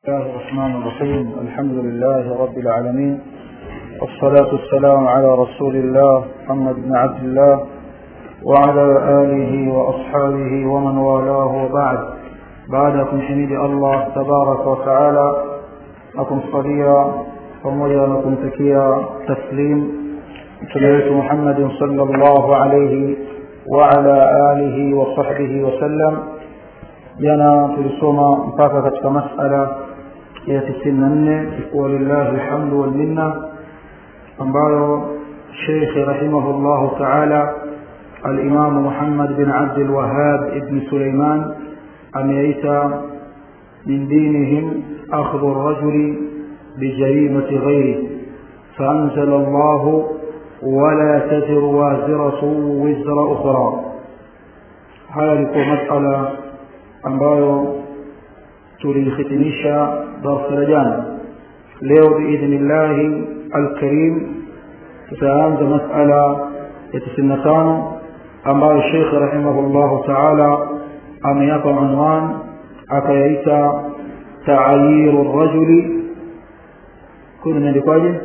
الله الرحمن الرحيم الحمد لله رب العالمين والصلاة والسلام على رسول الله محمد بن عبد الله وعلى آله وأصحابه ومن والاه وبعد بعدكم حميد الله تبارك وتعالى أكم صليا pamoja na kumtakia taslim mtume wetu muhammadin sala llahu alaihi waala alihi wasahbihi wasallam jana tulisoma mpaka katika masala ya tisini na nne walillahi lhamdu walminna ambayo shekhe rahimahu llahu taala alimamu muhammad bin abdilwahab ibni suleiman ameita min dinihim akhdhu rajuli بجريمة غيره فأنزل الله ولا تزر وازرة وزر أخرى haya ilikuwa masala ambayo tulihitimisha darsa la jana leo biidhnillahi alkarim tutaanza masala ya tisini na tano ambayo shekhe rahimahullahu taala ameyapa unwan akayaita taayiru rajuli kuna imeandikwaje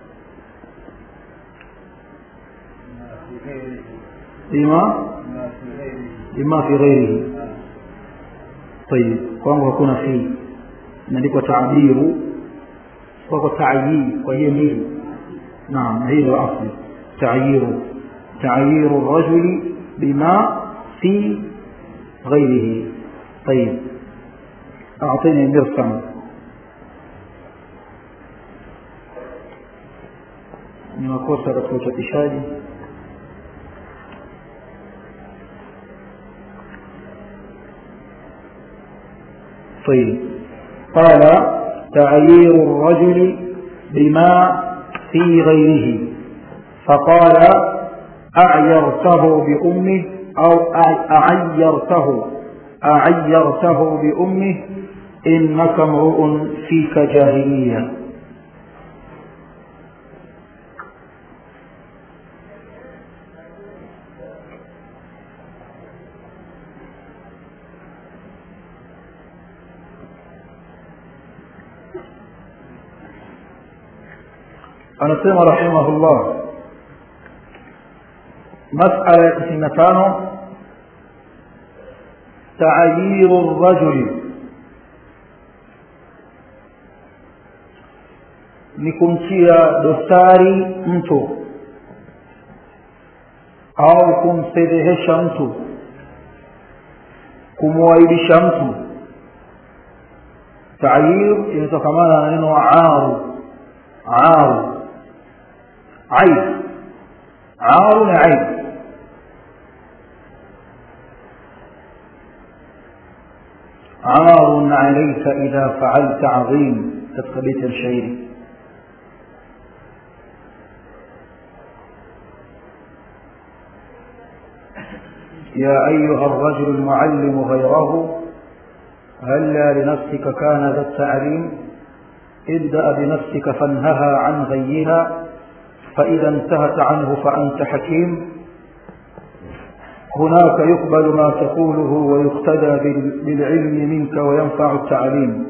bima bima fi ghairihi طيب kwangu hakuna fi imeandikwa taabiru kwako taayii kwa hiyo mbili naam hii ndio asli taayiru taayiru rajuli bima fi ghairihi طيب أعطيني مرسم ni makosa katika uchapishaji طيب قال تعيير الرجل بما في غيره فقال أعيرته بأمه أو أعيرته أعيرته بأمه إنك امرؤ فيك جاهلية anasema rahimahullah masala ya tisini na tano taayiru rajuli ni kumtia dosari mtu au kumfedhehesha mtu kumwaibisha mtu taayir inatokamana na neno aru aru عيب عار عيب عار عليك إذا فعلت عظيم تتخبيت الشعير يا أيها الرجل المعلم غيره هلا لنفسك كان ذا التعليم ابدأ بنفسك فانهها عن غيها فإذا انتهت عنه فأنت حكيم هناك يقبل ما تقوله ويقتدى بالعلم منك وينفع التعليم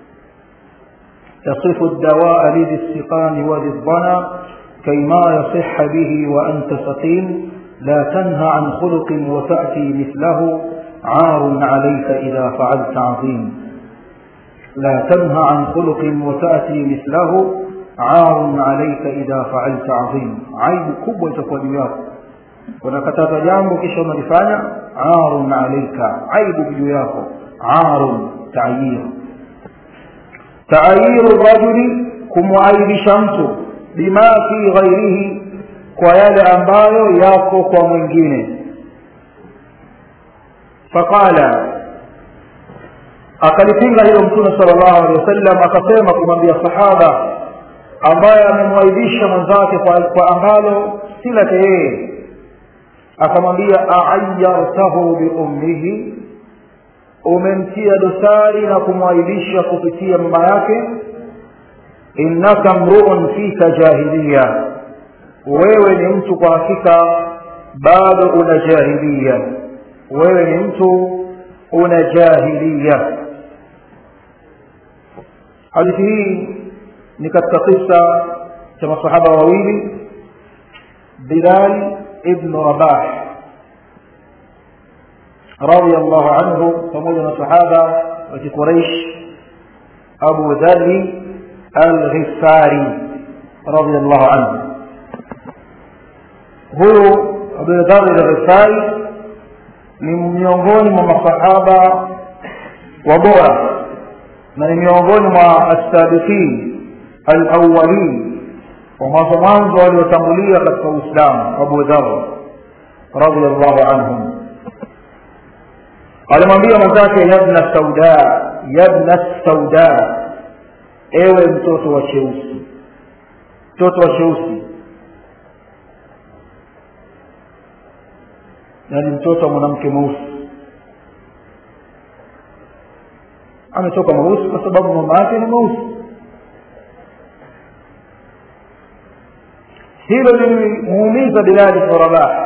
تصف الدواء لذي السقام وذي الضنى كيما يصح به وأنت سقيم لا تنهى عن خلق وتأتي مثله عار عليك إذا فعلت عظيم لا تنهى عن خلق وتأتي مثله arun alaika idha faalta adhim aibu kubwa itakuwa juu yako unakataza jambo kisha unalifanya arun alaika aibu juu yako arun taayir taayiru rajuli kumwaibisha mtu bima fi ghairihi kwa yale ambayo yako kwa mwingine faqala akalipinga hilo mtume sala llahu alehi wasallam akasema kumwambia sahaba ambaye amemwaibisha mwenzake kwa, kwa ambalo si lake yeye akamwambia aayartahu biummihi umemtia dosari na kumwaibisha kupitia mama yake innaka mruun fika jahiliya wewe ni mtu kwa hakika bado una jahilia wewe ni mtu una jahilia hadithi hii ni katika kisa cha masahaba wawili bilal ibnu rabah radiallahu anhu pamoja na sahaba wa kiquraish abu dhari alghifari radiallahu anhu huyu abu dhari alghifari ni miongoni mwa masahaba wa bora na ni miongoni mwa assabiqin alawalin wa mwanzo mwanzo waliotangulia katika uislamu abu dhar radiallahu anhum alimwambia mwenzake yabna sauda yabna sauda ewe mtoto wa cheusi mtoto wa cheusi yaani mtoto wa mwanamke mweusi ametoka mweusi kwa sababu mama yake ni mweusi hilo lilimuumiza bilali bnu rabah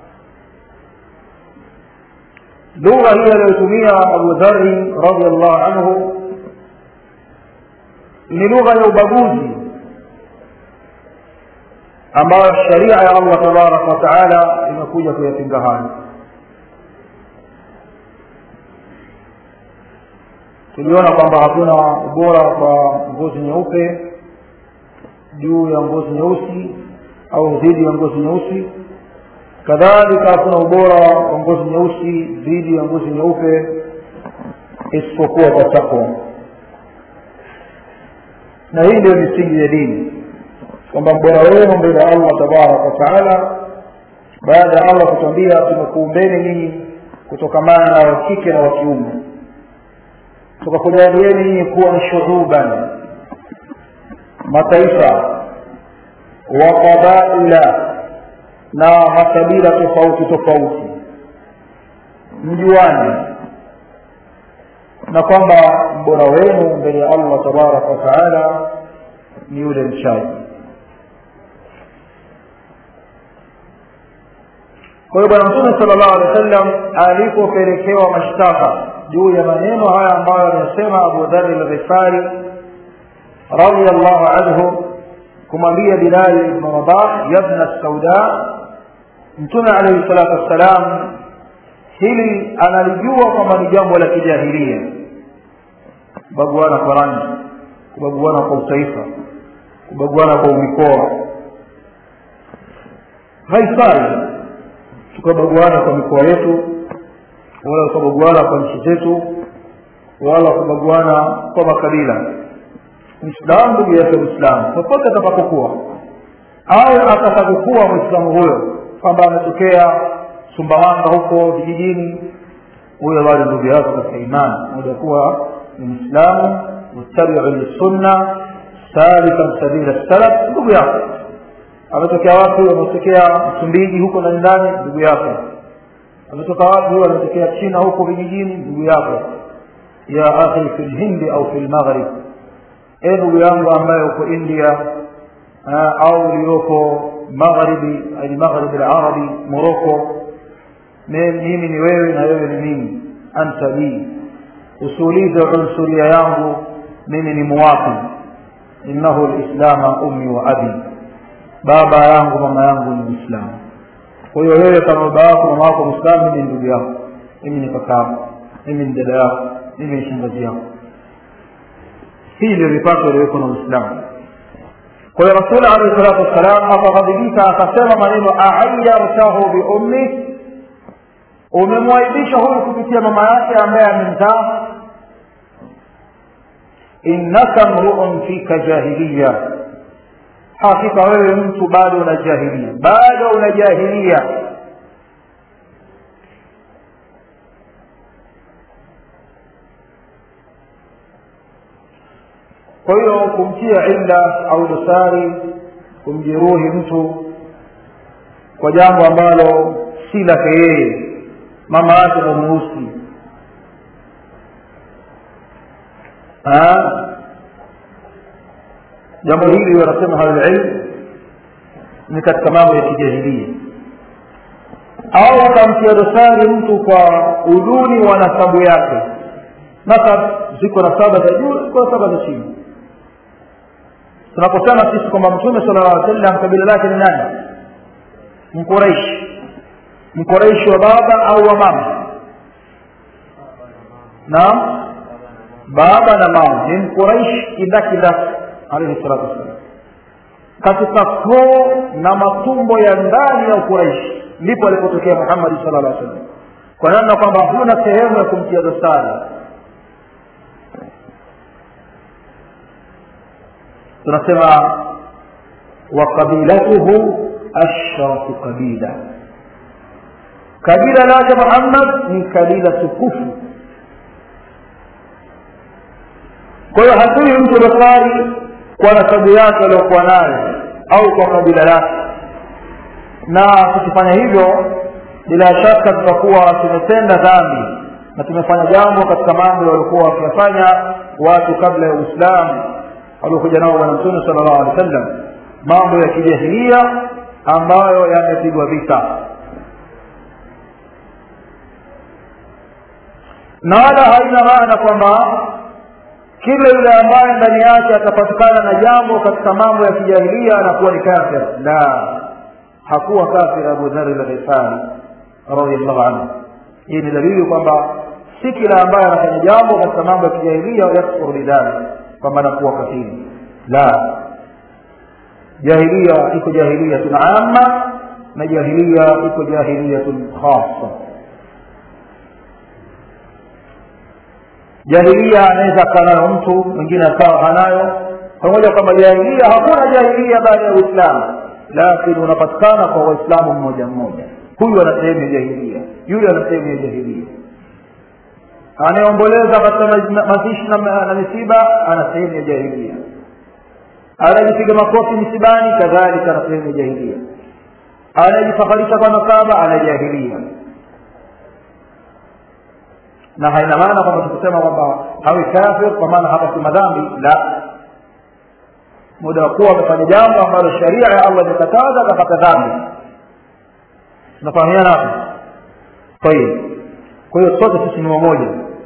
lugha hii aliyotumia abu dhari radiallahu anhu ni lugha ya ubaguzi ambayo sharia ya allah tabaraka wataala imekuja kuyapinga hayo tuliona kwamba hakuna ubora kwa ngozi nyeupe juu ya ngozi nyeusi au dhidi ya ngozi nyeusi kadhalika hakuna ubora wa ngozi nyeusi dhidi ya ngozi nyeupe isipokuwa kwa takwa na hii ndio misingi ya dini kwamba mbora wenu mbele ya allah tabaraka wataala baada ya allah kutuambia tumekuumbeni nyinyi kutokamana na wakike na wakiume tukakujalieni nyinyi kuwa ni shuhuban mataifa wa qabaila na makabila tofauti tofauti mjuani na kwamba mbora wenu mbele ya allah tabaraka wataala ni yule mchaji kwa hiyo bwana mtume sala llahu alehi wa sallam alipopelekewa mashtaka juu ya maneno haya ambayo amesema abu dhari lghifari radiallahu anhu kumwambia bilali ibnu rabah yabna sauda mtume alaihi salatu wassalam hili analijua kwamba ni jambo la kijahilia kubaguana kwa rangi kubaguana kwa utaifa kubaguana kwa umikoa haifai tukabaguana kwa mikoa yetu wala kubaguana kwa nchi zetu wala kubaguana kwa makabila mwislamu ndugu yake mwislamu popote atakapokuwa au atakapokuwa mwislamu huyo kwamba ametokea sumbawanga huko vijijini huyo bado ndugu yako katika imani moja kuwa ni mwislamu muttabiu lissunna salikan sabila salaf ndugu yako ametokea wapi ametokea msumbiji huko ndani ndani ndugu yako ametoka wapi huyo ametokea china huko vijijini ndugu yako ya akhi fi lhindi au fi lmaghrib e ndugu yangu ambaye uko india au uliyoko magharibi almaghribi larabi moroko mimi ni wewe na wewe ni mimi anta li usiulize unsuria yangu mimi ni muwafi innahu lislama ummi wa abi baba yangu mama yangu ni mwislamu kwa hiyo wewe kama baba yako mama wako mwislamu mimi ni ndugu yako mimi ni kaka yako mimi ni dada yako mimi ni shangazi yako hii ndio mipaka iliyowekwa na uislamu kwa hiyo rasuli alehi salatu wassalam akaghadhibika akasema maneno aayartahu biummi umemwaibisha huyu kupitia mama yake ambaye amemzaa innaka mruun fika jahiliya hakika wewe mtu bado una jahilia bado una jahilia kwa hiyo kumtia illa au dosari kumjeruhi mtu kwa jambo ambalo si lake yeye mama yake ndo mweusi jambo hili wanasema halililm ni katika mambo ya kijahilia au akamtia dosari mtu kwa uduni wa nasabu yake nasab ziko nasaba za juu kwa saba za chini tunaposema sisi kwamba mtume sala llah sallam kabila lake ni nani mkuraishi mkuraishi wa baba au wa mama naam baba na mama ni mkuraishi kindakindaki alaihi salatu wassalam katika koo na matumbo ya ndani ya ukuraishi ndipo alipotokea muhammadi sala llah sallam kwa namna kwamba huna sehemu ya kumtia dosari tunasema wa qabilatuhu ashrafu qabila kabila lake muhammad ni kabila tukufu kwa hiyo hatui mtu dosari kwa nasabu yake aliyokuwa nayo au kwa kabila lake na tukifanya hivyo bila shaka tutakuwa tumetenda dhambi na tumefanya jambo katika mambo waliokuwa wakiyafanya watu kabla ya uislamu waliokuja nao bwana mtume sala llahu alehi wa sallam mambo ya kijahilia ambayo yamepigwa vita na wala haina maana kwamba kila yule ambaye ndani yake atapatikana na jambo katika mambo ya kijahilia anakuwa ni kafir la hakuwa kafir abu dhari lghifari radiallahu anhu hii ni dalili kwamba si kila ambaye anafanya jambo katika mambo ya kijahilia yakfuru bidhalik kwamba anakuwa kafiri la jahilia iko jahiliyatun amma na jahilia iko jahiliyatun khasa jahilia anaweza akaa nayo mtu mwingine akawa hanayo pamoja kwamba jahilia hakuna jahilia baada ya uislamu lakini unapatikana kwa waislamu mmoja mmoja huyu ana sehemu ya jahilia yule ana sehemu ya jahilia anayeomboleza katika mazishi na misiba ana sehemu ya jahilia anayejipiga makofi misibani kadhalika ana sehemu ya jahilia anayejifaharisha kwa nasaba ana jahilia na haina maana kwamba tukisema kwamba hawi kafir kwa maana hapa si madhambi la muda wa kuwa amefanya jambo ambalo sharia ya allah imekataza akapata dhambi tunafahamiana hapo tayib kwa hiyo sote sisi ni wamoja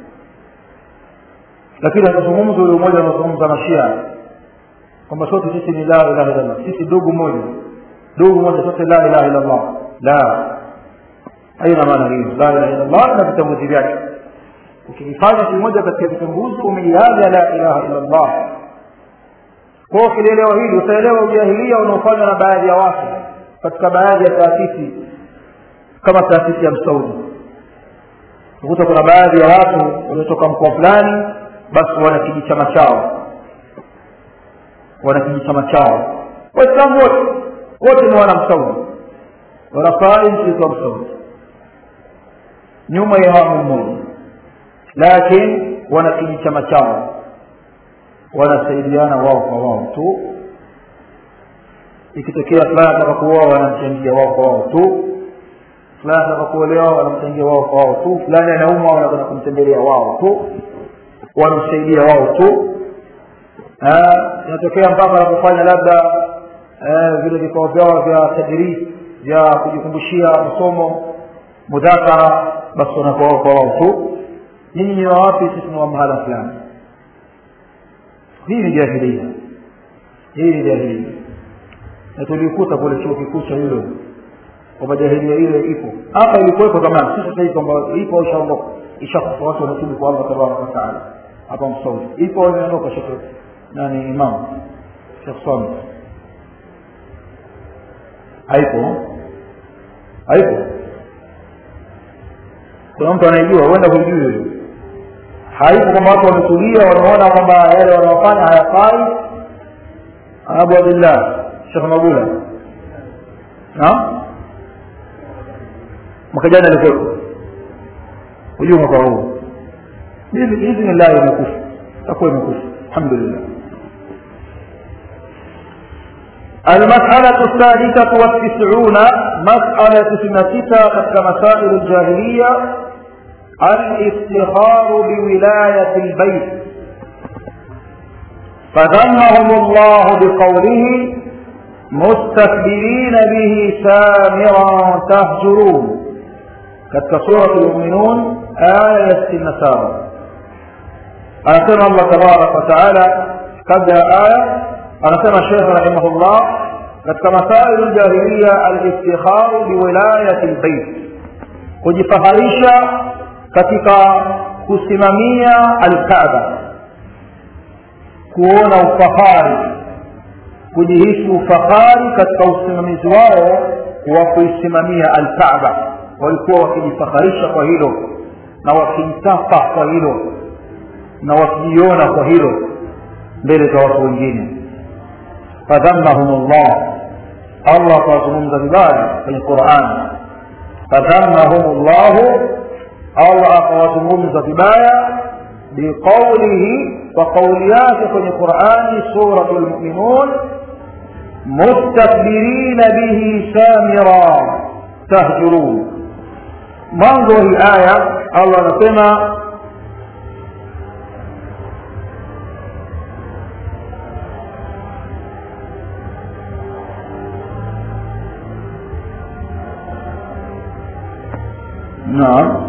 lakini hatuzungumzi ule umoja unaozungumza mashia kwamba sote sisi ni la ilaha illallah sisi ndugu moja ndugu moja sote la ilaha illallah la haina maana hiyo la ilaha illallah na vitambuzi vyake ukifanya kimoja katika vitambuzi umeiaga la ilaha illallah kwa ukilielewa hili utaelewa ujahilia unaofanywa na baadhi ya watu katika baadhi ya taasisi kama taasisi ya msaudi ukuta kuna baadhi ya watu waliotoka mkoa fulani basi wana kijichama chao wana kijichama chao waislamu wote wote ni wana msaudi wanafai mshirika wa msaudi nyuma ya imamu mmoja lakini wana kijichama chao wanasaidiana wao kwa wao tu ikitokea fulani ataka kuoa wanamchangia wao kwa wao tu fulani ataka kuolewa wanamchangia wao kwa wao tu fulani anaumwa wanakwenda kumtembelea wao tu wanamsaidia wao tu inatokea mpaka wanapofanya labda vile vikao vyao vya tadris vya kujikumbushia masomo mudhakara basi wanakuwa wao kwa wao tu nyinyi ni wawapi sisi ni wa mahala fulani hii ni jahilia hii ni jahilia na tulikuta kule chuo kikuu cha yule kwamba jahilia ile ipo hapa ilikuwepo zamani si sasa hivi kwamba ipo ishaondoka ishakufa watu wanatubu kwa allah tabaraka wataala hapa msaudi ipo imeondoka shekhe nani imam shekh sami haipo haipo kuna mtu anayejua huenda hujui haipo kwamba watu wametulia wanaona kwamba yale wanaofanya hayafai abu abdillah shekh mabula naam mwaka jana alikuwepo hujui mwaka huu biidhnillahi imekufa takuwa imekufa alhamdulillah المسألة الثالثة والتسعون مسألة سنتك كمسائل الجاهلية الافتخار بولاية البيت فذمهم الله بقوله مستكبرين به سامرا تهجرون كتك سورة المؤمنون آية النسارة anasema allah tabaraka wataala kabla ya aya anasema shekh rahimahullah katika masailu ljahiliya aliftikharu biwilayati lbeit kujifaharisha katika kusimamia alkaaba kuona ufahari kujihisi ufahari katika usimamizi wao wa kuisimamia alkaaba walikuwa wakijifaharisha kwa hilo na wakijitapa kwa hilo na wakijiona kwa hilo mbele za watu wengine fadhammahum llah allah akawazungumza vibaya kwenye qurani fadhammahum llahu allah akawazungumza vibaya biqaulihi kwa kauli yake kwenye qurani suratu lmuminun mustakbirina bihi samira tahjurun mwanzo wa hii aya allah anasema نعم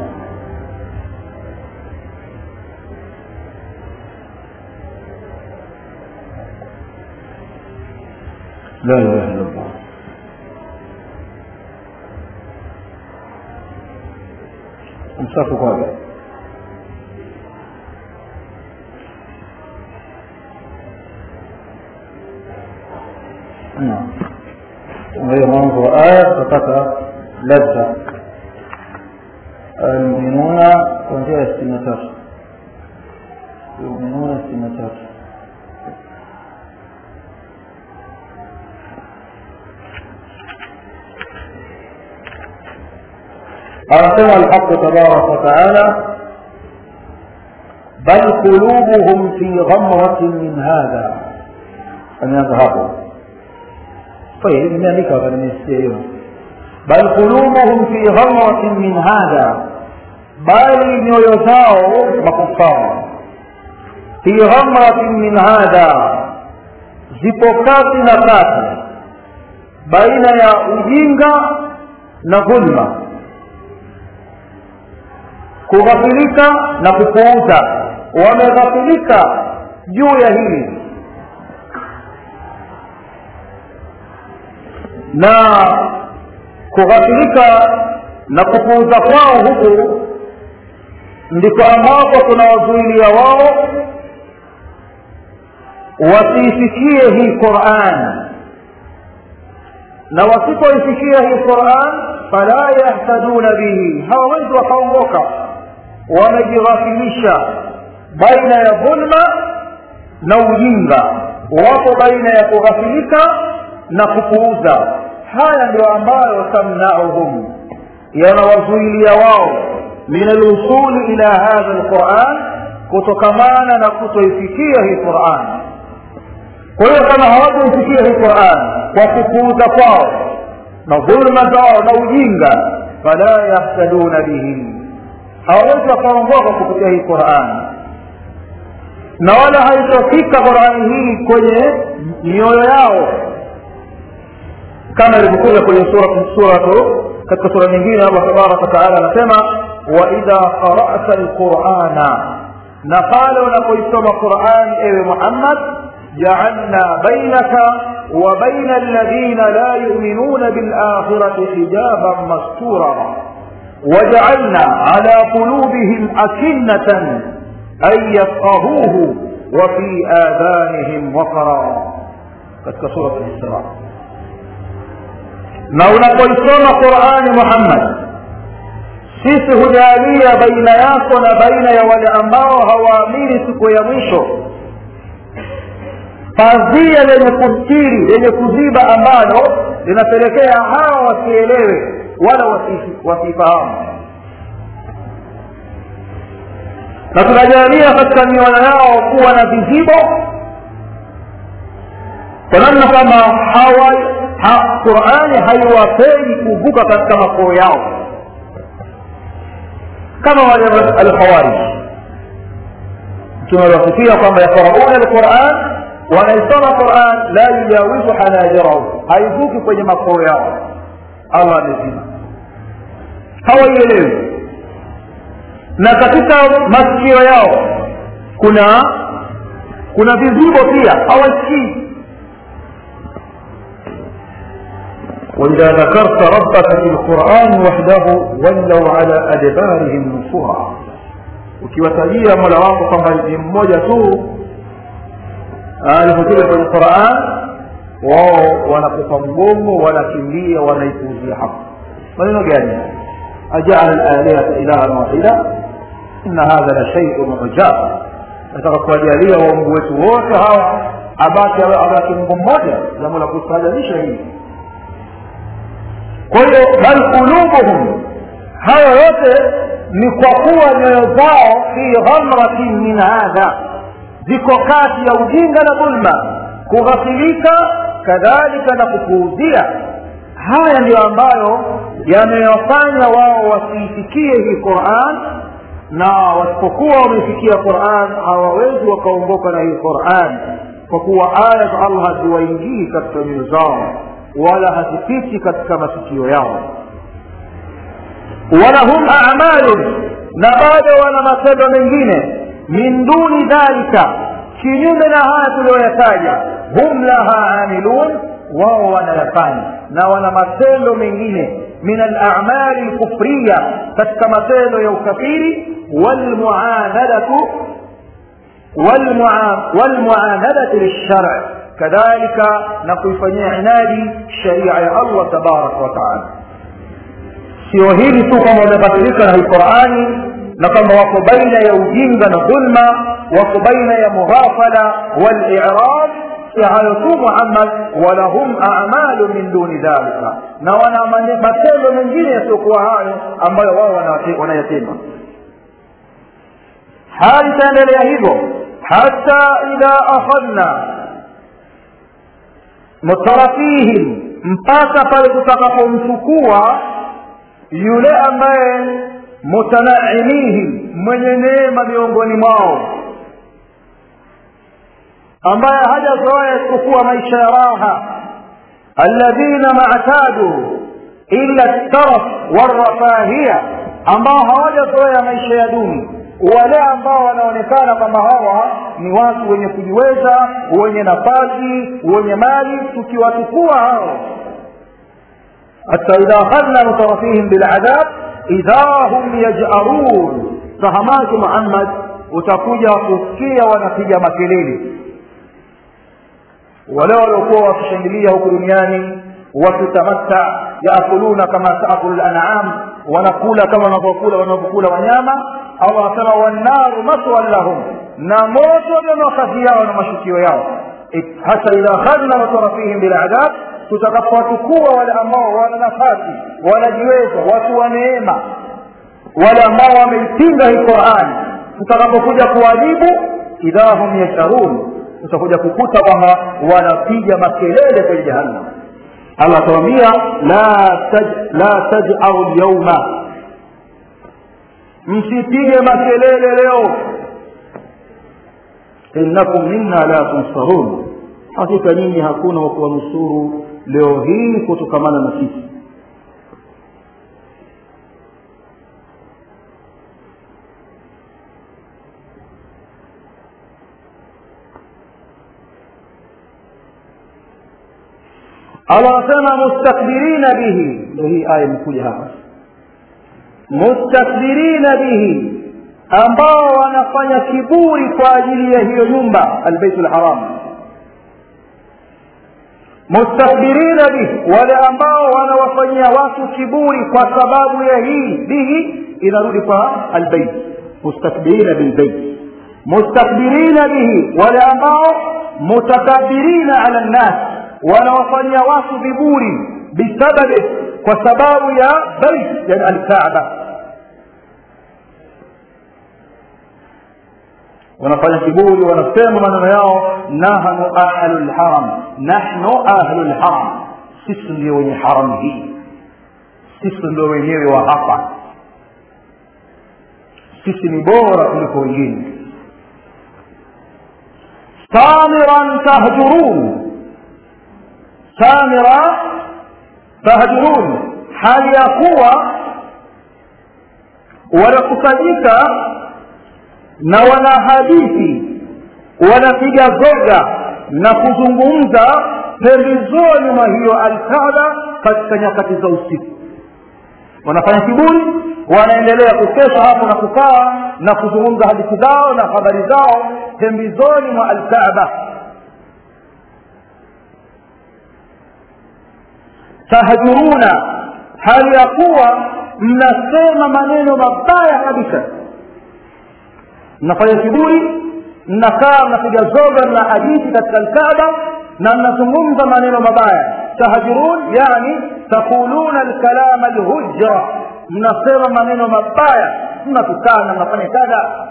لا اله الا الله امسكوا قال نعم وهي منظر آية فتاة لذة المؤمنون kuanzia sitini na tatu yuminuna sitini na tatu anasema alhaqu tabaraka wataala bal qulubuhum fi ghamratin min hadha ameanza hapo طيب imeandika hapa nimesikia hiyo bal qulubuhum fi ghamratin min hadha bali nyoyo zao makufara fi ghamratin min hadha zipo kati na kati baina ya ujinga na dhulma kughafilika na kupuuza wameghafilika juu ya hili na kughafilika na kupuuza kwao huku ndiko ambapo tunawazuilia wao wasiifikie hii quran na wasipoifikia hii quran fala yahtaduna bihi hawawezi wakaongoka wamejighafilisha baina ya dhulma na ujinga wapo baina ya kughafilika na kupuuza haya ndio ambayo tamnauhum yanawazuilia wao min alwusuli ila hadha alquran kutokamana na kutoifikia hii quran kwa hiyo kama hawakuifikia hii quran kwa kupuuza kwao na dhulma zao na ujinga fala yahtaduna bihi hawawezi wakaongoka kupitia hii qurani na wala haitofika qurani hii kwenye mioyo yao kama ilivyokuja kwenye suratu katika sura nyingine allah tabaraka wataala anasema waidha qarata lqurana na pale unapoisoma qurani ewe muhammad jaalna bainaka wa baina alladhina la yuminuna bilakhirati hijaban mastura وجعلنا على قلوبهم أكنة أن يفقهوه وفي آذانهم وقرا katika sura al-Isra na unapoisoma Qur'ani Muhammad sisi hujalia baina yako na baina ya wale ambao hawaamini siku ya mwisho pazia lenye kustiri lenye kuziba ambalo linapelekea hawa wasielewe wala wasifahamu na tunajalia katika mioyo yao kuwa na vizibo kwa namna kama hawa ha, qurani haiwapei kuvuka katika makoo yao kama wale alkhawarij tunawasifia kwamba yaqrauna alquran wanaisoma quran la yujawizu hanajirahum haivuki kwenye makoo yao allah amezima hawaielewi na katika masikio yao kuna kuna vizibo pia hawasikii وإذا ذكرت ربك في القرآن وحده ولوا على أدبارهم نفورا ukiwatajia mola wako kwamba ni mmoja tu alipokuja kwenye quran wao wanakupa mgongo wanakimbia wanaipuuzia haki maneno gani ajaala lalihata ilahan wahida inna hadha la sheiun ujab nataka kuwajalia waungu wetu wote hawa abaki abaki mungu mmoja jambo la kustaajabisha hili kwa hiyo bal qulubuhum haya yote ni kwa kuwa nyoyo zao fi ghamratin min hadha ziko kati ya ujinga na dhulma kughafilika kadhalika na kupuuzia haya ndiyo ambayo yamewafanya wao wasiifikie hii quran na wasipokuwa wameifikia quran hawawezi wakaongoka na hii quran kwa kuwa aya za allah haziwaingii katika nyoyo zao wala hazipiti katika masikio yao walahum amalun na bado wana matendo mengine min duni dhalika kinyume na haya tuliyoyataja hum laha amilun wao wanayafanya na wana matendo mengine min alamali lkufriya katika matendo ya ukafiri walmuanadatu walmuanadati lilshari kadhalika na kuifanyia inadi sharia ya allah tabaraka wataala sio hili tu kwamba wamebadilika na hii qurani na kwamba wako baina ya ujinga na dhulma wako baina ya mughafala walirad si hayo tu muhammad walahum amalu min duni dhalika na wana matendo mengine yasiokuwa hayo ambayo wao wanayatenda hali itaendelea hivyo hata idha akhadna mutarafihim mpaka pale tutakapomchukua yule ambaye mutanaimihim mwenye neema miongoni mwao ambaye hajazoea isipokuwa maisha ya raha alladhina maatadu illa taraf warafahia ambao hawajazoea maisha ya duni wale ambao wanaonekana kwamba hawa ni watu wenye kujiweza wenye nafasi wenye mali tukiwatukua hao hata idha akhadna mutarafihim biladhab idha hum yajarun fahamaki muhammad utakuja kusikia wanapiga makelele wale waliokuwa wakishangilia huku duniani wakitamatta yaakuluna kama taakulu lanam wanakula kama wanavyokula wanavyokula wanyama allah anasema wannaru maswan lahum na moto ndio makazi yao na mashukio yao hata idha akhadna mutarafihim biladhab tutakapowatukua wale ambao wana nafasi wanajiweza watu wa neema wale ambao wameipinga hii qurani tutakapokuja kuwajibu idha hum yasharun utakuja kukuta kwamba wanapiga makelele kwenye jahannam allah atawambia la taj, la tajau lyauma msipige makelele leo innakum minna la tunsarun hakika nyinyi hakuna wa kuwanusuru leo hii kutokamana na sisi allah anasema mustakbirina bihi ndio hii aya imekuja hapa mustakbirina bihi ambao wanafanya kiburi kwa ajili ya hiyo nyumba albeitu lharam mustakbirina bihi wale ambao wanawafanyia watu kiburi kwa sababu ya hii bihi inarudi kwa albeit mustakbirina bilbeit mustakbirina bihi wale ambao mutakabirina ala nnas wanawafanyia watu viburi bisababi kwa sababu ya bait yani alkaaba wanafanya kiburi wanasema maneno yao nahnu ahlu lharam nahnu ahlu lharam sisi ndio wenye haramu hii sisi ndio wenyewe wa hapa sisi ni bora kuliko wengine samiran tahjurun samira tahjurun hali ya kuwa wanakusanyika na wana hadithi wanapiga zoga na kuzungumza pembezoni mwa hiyo alkaaba katika nyakati za usiku wanafanya kiburi wanaendelea kukesha hapo na kukaa na kuzungumza hadithi zao na habari zao pembezoni mwa alkaaba tahjuruna hali ya kuwa mnasema maneno mabaya kabisa mnafanya kiburi mnakaa mnapiga zoga na hadithi katika alkaaba na mnazungumza maneno mabaya tahjurun yani taquluna alkalama alhujra mnasema maneno mabaya mnatukana mnafanya kadha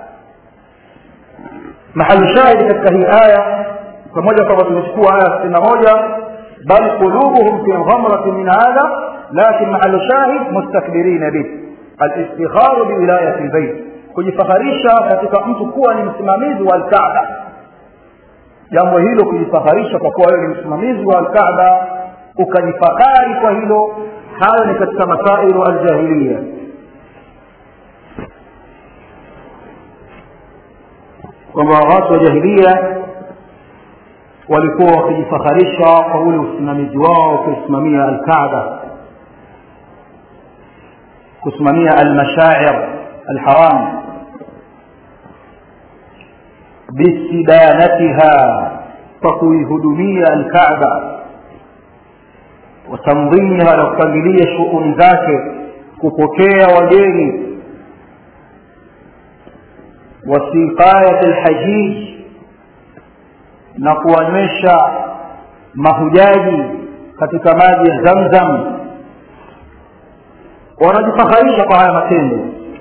mahali shahidi katika hii aya pamoja kwamba tumechukua aya sitini na moja bal qulubuhum fi ghamrati min hadha lakin mahalu shahid mustakbirina bihalistikharu biwilayati lbeit kujifaharisha katika mtu kuwa ni msimamizi wa alkaaba jambo hilo kujifaharisha kwa kuwa wewe ni msimamizi wa alkaaba ukajifahari kwa hilo hayo ni katika masailu aljahiliya kwamba watu wa jahilia walikuwa wakijifaharisha kwa ule usimamizi wao kusimamia alkaaba kusimamia almashair alharam bisidanatiha kwa kuihudumia alkaaba watamdhimiha na kupangilia shughuli zake kupokea wageni wasiqayat alhajij na kuwanywesha mahujaji katika maji ya zamzam wanajifaharisha kwa haya matendo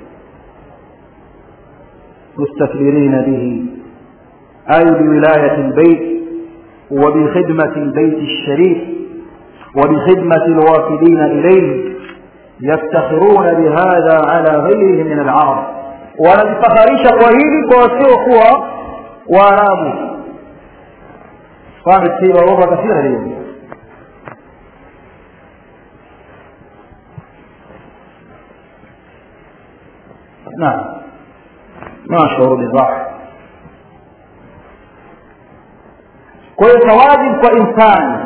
mustakbirina bihi ay biwilayati lbeit وبخدمة البيت الشريف وبخدمة الوافدين إليه يفتخرون بهذا على غيرهم من العرب wanajifakharisha kwa hili kwa wasiokuwa waarabu قامت فيه لغة كثيرة اليوم نعم ما أشعر بضعف kwa hiyo tawajibu kwa insani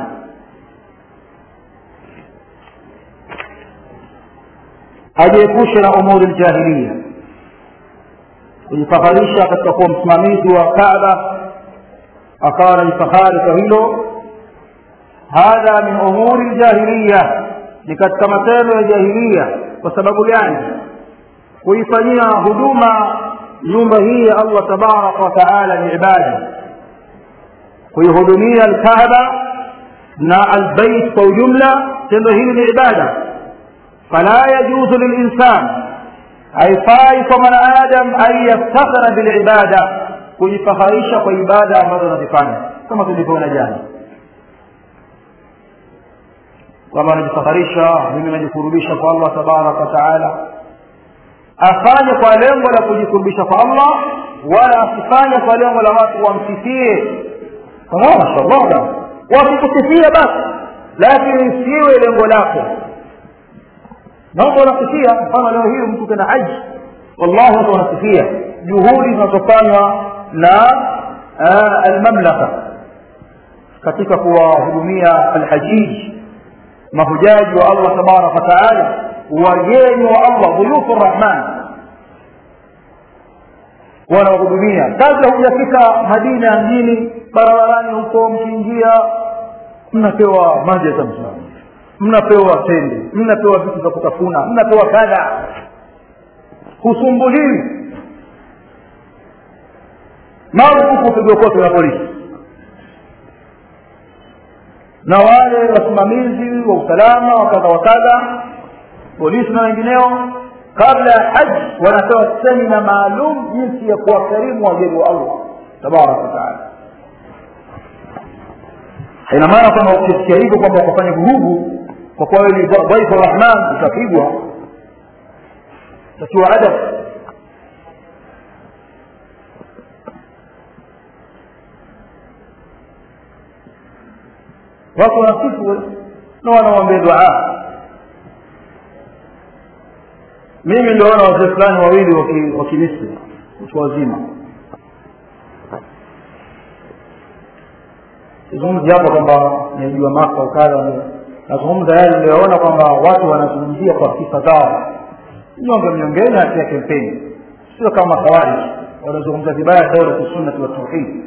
ajiepushe na umuri ljahiliya kujifaharisha katika kuwa msimamizi wa kaaba akawa anajifahari kwa hilo hadha min umuri ljahiliya ni katika matendo ya jahiliya kwa sababu gani kuifanyia huduma nyumba hii ya allah tabaraka wa taala ni ibada kuihudumia alkaaba na albait kwa ujumla tendo hili ni ibada fala yajuzu lilinsan haifai kwa mwanadamu an yaftakhira bilibada kujifaharisha kwa ibada ambazo anazifanya kama tulivyoona jana kwamba anajifaharisha mimi najikurubisha kwa allah tabaraka wataala afanye kwa lengo la kujikurubisha kwa allah wala asifanye kwa lengo la watu wamsifie mashallah wakikusifia basi lakini isiwe lengo lako mambo wanasifia mfano leo hii mtu tena haji wallahi watu wanasifia juhudi zinazofanywa na almamlaka katika kuwahudumia alhajiji mahujaji wa allah tabaraka wataala wageni wa allah dhuyufu rrahman wanawahudumia kabla hujafika madina ya mjini barabarani huko mkiingia mnapewa maji ya zamzam mnapewa tende mnapewa vitu vya kutafuna mnapewa kadha husumbuliwi marufuku upigwe kote na polisi na wale wasimamizi wa usalama wa kadha wa kadha polisi na wengineo kabla ya haji wanatoa semina maalum jinsi ya kuwakarimu wageni wa allah tabaraka wataala haina maana kwamba ukisikia hivyo kwamba ukafanya vurugu kwa kuwa wewe ni dhaifu rahman utapigwa utatiwa adab watu wanasifu na wanawambia duaa mimi niliona wazee fulani wawili wa kimisri watu wazima sizungumzi hapa kwamba najua maka ukadha nazungumza yale niliyoona kwamba watu wanazungumzia kwa sifa zao nyonge mnyongeni hatia kampeni sio kama khawarij wanazungumza vibaya daula sunnati wa tauhid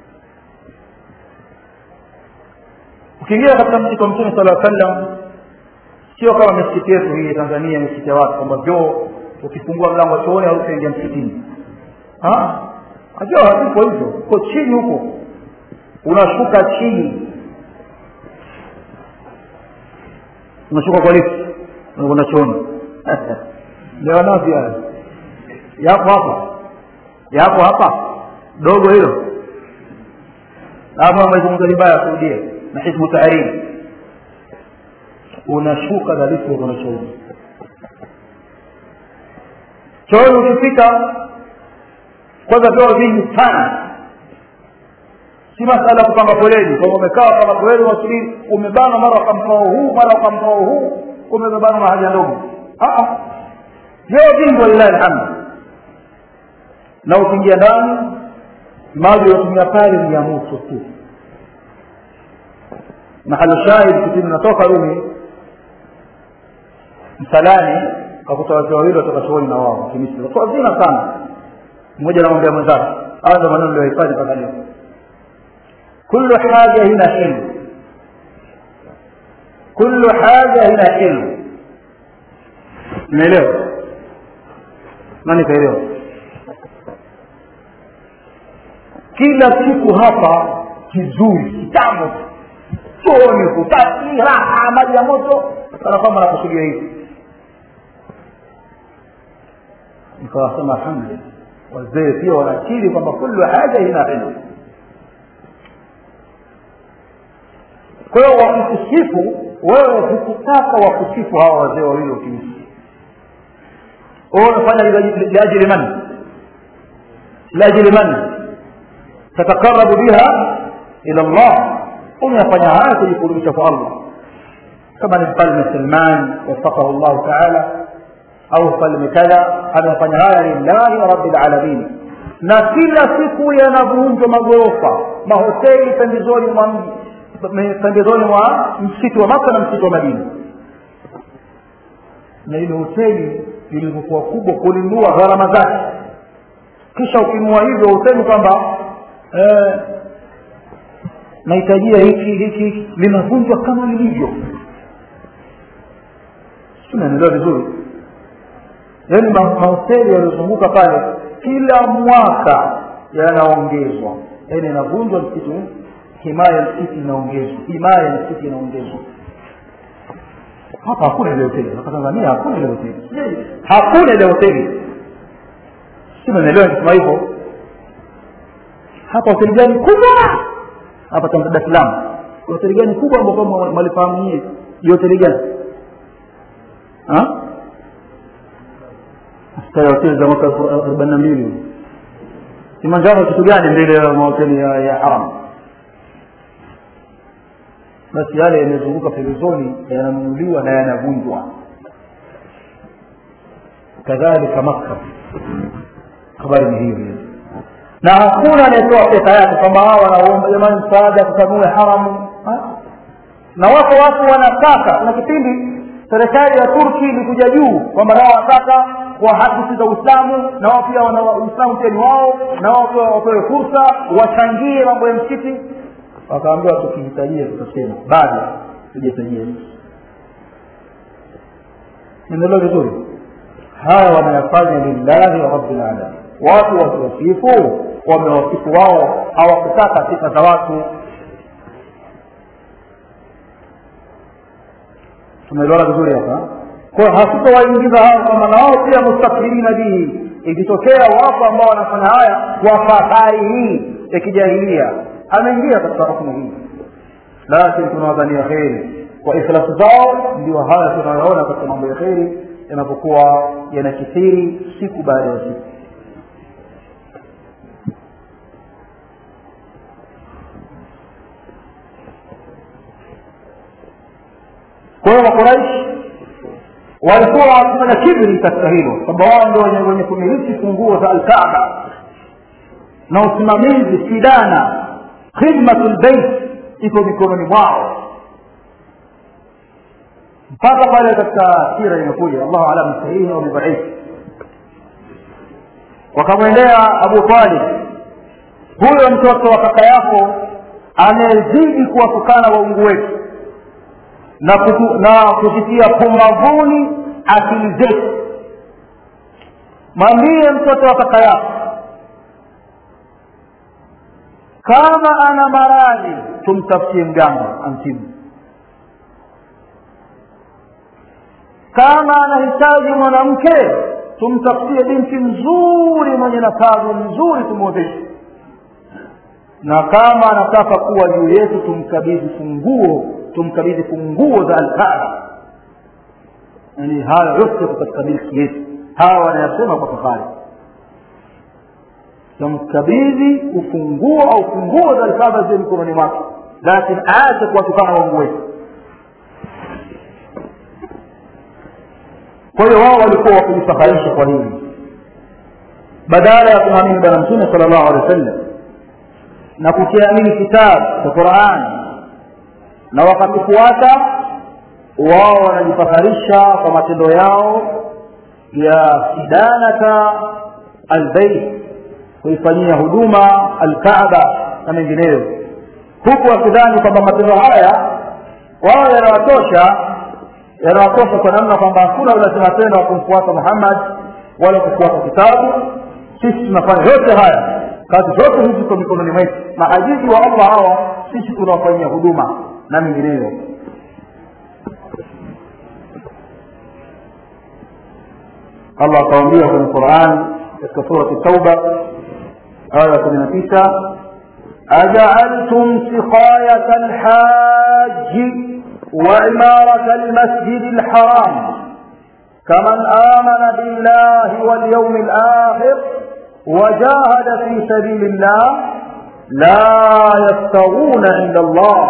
ukiingia katika msikiti wa mtume sala sallam sio kama misikiti yetu hii tanzania misikiti ya watu kwamba vyoo ukifungua mlango wa chooni au utaingia msikitini ajua hazipo hivyo uko chini huko unashuka chini unashuka kwa lift unakwenda chooni leo nazi haya yapo hapa yapo hapa dogo hilo hapo amezungumza vibaya kurudia na hizbu tahrir unashuka na lift unakwenda chooni chooni ukifika kwanza vyoo vingi sana si masala ya kupanga foleni kwamba umekaa kama foleni wasubiri umebana mara ukamkao huu mara ukamkao huu umebebana na haja ndogo vyoo vingi walilahi alhamdu na ukiingia ndani maji unatumia pale ni ya moto tu mahali shahid kipindi natoka rumi msalani kakuta wazee wawili watoka chooni na wao kimisri watu wazima sana mmoja anamwambia mwenzake haya ndo maneno niliyohifadhi mpaka leo kullu haja hina ilmu kullu haja hina ilmu umeelewa nani kaelewa kila siku hapa kizuri kitambo chooni kutaki raha maji ya moto kana kwamba nakusudia hivi nikawasema alhamdulillah wazee pia wanakiri kwamba kullu haja ina ilmu kwa hiyo wakukusifu wewe hukutaka wakusifu hawa wazee wawili wakimisi wewe unafanya liajili man liajili man tatakarabu biha ila llah unafanya haya kujikurubisha kwa allah kama ni mfalme salman wafakahu llahu taala au mfalme kadha amefanya haya lillahi rabbil alamin na kila siku yanavunjwa magorofa mahoteli pembezoni mwa mji pembezoni mwa msitu wa maka na msitu wa madina na ile hoteli ilivyokuwa kubwa kulinunua gharama zake kisha ukinunua hivyo hoteli kwamba eh, nahitajia hiki hiki linavunjwa kama lilivyo sinaelewa vizuri yaani mahoteli yaliyozunguka pale kila mwaka yanaongezwa yaani inavunjwa msitu himaya ya msikiti inaongezwa himaya ya msikiti inaongezwa hapa hakuna ile hoteli hapa tanzania hakuna ile hoteli hakuna ile hoteli si naelewa nikisema hivyo hapa hoteli gani kubwa hapa dar es salaam hoteli gani kubwa ambao kama malifahamu nyie ni hoteli gani staya hoteli za mwaka arobaini na mbili kimanjaro kitu gani mbele ya mahoteli ya, ya haram basi yale yanayozunguka pembezoni yananunuliwa na yanavunjwa kadhalika makka habari ni hiyo na hakuna anayetoa pesa yake kwamba hao wanaomba jamani msaada tutanue haramu na wako watu wanataka kuna kipindi serikali ya turki ilikuja juu kwamba nao wanataka kwa haki za uislamu na wao pia wana uislamu pia ni wao na wao pia wapewe fursa wachangie mambo ya msikiti wakaambiwa tukihitajia tutasema bado tujahitajia endeleo vizuri haya wanayafanya lillahi wa rabbil alamin watu wakiwasifu wamewasifu wao hawakutaka sifa za watu tumeelewana vizuri hapa kwa hasitowaingiza hao kwamba na wao pia mustakbirina bihi ikitokea wapo ambao wanafanya haya kwa fahari hii ya kijahilia ameingia katika rukmu hii lakini tunawadhania kheri kwa ikhlasi zao ndio haya tunayoona katika mambo ya kheri yanapokuwa yanakithiri siku baada ya siku kwa hiyo makuraishi walikuwa wakifanya kibri katika hilo kwamba wao ndio wenye kumiliki funguo za alkaaba na usimamizi sidana khidmatu lbeit iko mikononi mwao mpaka pale katika sira imekuja allahu alam sahihi au bidhaifu wakamwendea abu talib huyo mtoto wa kaka yako amezidi kuwatukana waungu wetu na, kutu, na kuzitia pumbavuni akili zetu mwambie mtoto wa kaka yako kama ana maradhi tumtafutie mganga amtibu kama anahitaji mwanamke tumtafutie binti mzuri mwenye nakazi mzuri tumwozeshe na kama anataka kuwa juu yetu tumkabidhi funguo tumkabidhi funguo za alkaaba yani haya yote katika milki yetu hawa wanayasema kwa fahari tamkabidhi ufunguo au funguo za alkaaba ziwe mikononi mwake lakini aache kuwatukana wangu wetu kwa hiyo wao walikuwa wakijifaharisha kwa hili badala ya kumwamini bwana mtume sala llahu alehi wa sallam na kukiamini kitabu cha qurani na wakakifuata wao wanajifaharisha kwa matendo yao ya sidanata albeit kuifanyia huduma alkaaba na mengineyo huku wakidhani kwamba matendo haya wao yanawatosha yanawatosha kwa namna kwamba hakuna ulazima tena wa kumfuata muhammad wala kufuata kitabu sisi tunafanya yote haya kazi zote hizi ziko mikononi mwetu mahajiji wa allah hawa sisi tunawafanyia huduma na mengineyo allah akawambia kwenye quran katika surati tauba aya kumi na tisa ajaaltum siqayata alhaji وعمارة المسجد الحرام كمن آمن بالله واليوم الآخر وجاهد في سبيل الله لا يستوون عند الله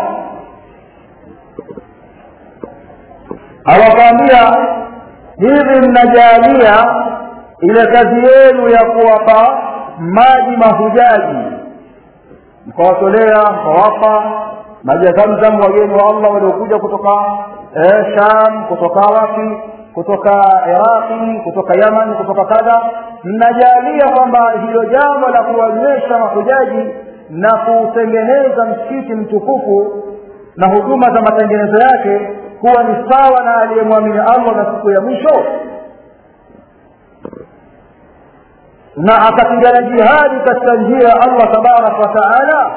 awakwambia hivi mnajalia ile kazi yenu ya kuwapa maji mahujaji mkawatolea mkawapa maji ya zamzam wageni wa allah waliokuja kutoka eh, sham kutoka wapi kutoka iraqi kutoka yaman kutoka kadha mnajalia kwamba hilo jambo la kuwanywesha mahujaji na kuutengeneza msikiti mtukufu na huduma za matengenezo yake kuwa ni sawa na aliyemwamini allah na siku ya mwisho na akapigana jihadi katika njia ya allah tabaraka wa taala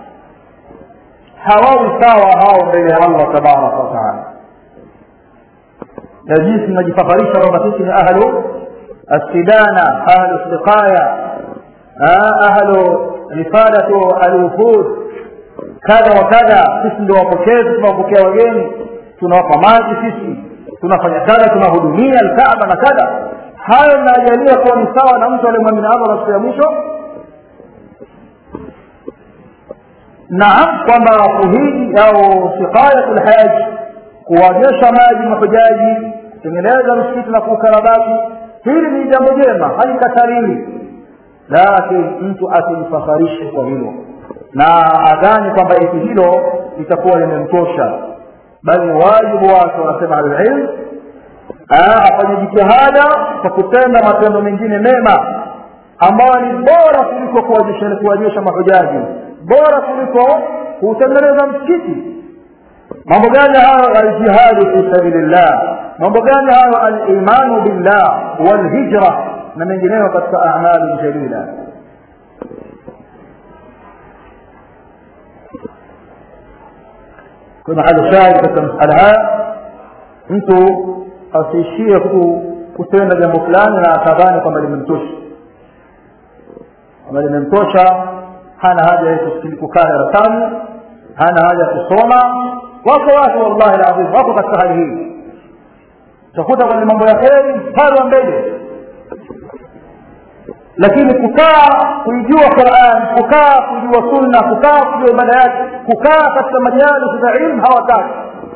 hawawi sawa hao mbele ya allah tabaraka wa taala na jinsi mnajifaharisha kwamba sisi ni ahlu assidana ahlu siqaya ahlu rifadatu alwufud kadha wa kadha sisi ndio wapokezi tunawapokea wageni tunawapa maji sisi tunafanya kadha tunahudumia alkaaba na kadha hayo mnajalia kuwa ni sawa na mtu aliyemwamini allah na siku ya mwisho naam kwamba kuhiji au siqayatu lhaji kuwanyesha maji mahujaji kutengeneza msikiti na kuukarabati hili ni jambo jema halikatariwi lakini mtu asimfaharishe kwa hilo na adhani kwamba eti hilo litakuwa limemtosha bali wajibu wake wanasema alilm afanye jitihada kwa kutenda matendo mengine mema ambayo ni bora kuliko kuwanyesha mahujaji bora kuliko kuutengeneza msikiti mambo gani hayo aljihadu fi sabilillah mambo gani hayo alimanu billah walhijra na mengineyo katika amali jalila kwa mahali shahidi katika masala haya mtu asiishie kutenda jambo fulani na akadhani kwamba limemtosha kwamba limemtosha hana haja ya kukaa darasani hana haja ya kusoma wako watu wallahi ladhim wako katika hali hii utakuta kwenye mambo ya kheri mstari wa mbele lakini kukaa kuijua quran kukaa kujua sunna kukaa kujua ibada yake kukaa katika majalisi za ilmu hawataki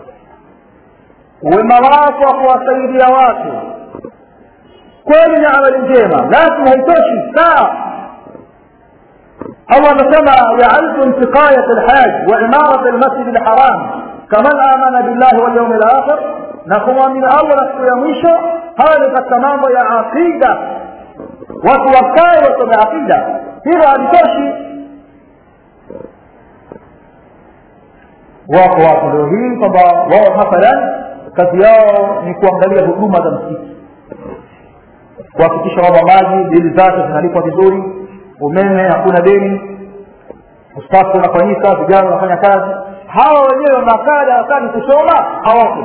wema wako wa kuwasaidia watu kweli ni amali njema lakini haitoshi kaa الله anasema jaaltum siqayat lhaj wa imarat lmasjid lharam kaman amana billahi walyaumi lakhir na kumwamini allah na siku ya mwisho haya ni katika mambo ya aqida watu wakae wasome aqida hilo halitoshi wako watu leo hii kwamba wao mathalan kazi yao ni kuangalia huduma za msikiti kuhakikisha kwamba maji bili zake zinalipwa vizuri umeme hakuna deni usafi unafanyika vijana wanafanya kazi hawa wenyewe wanakaa darasani kusoma hawako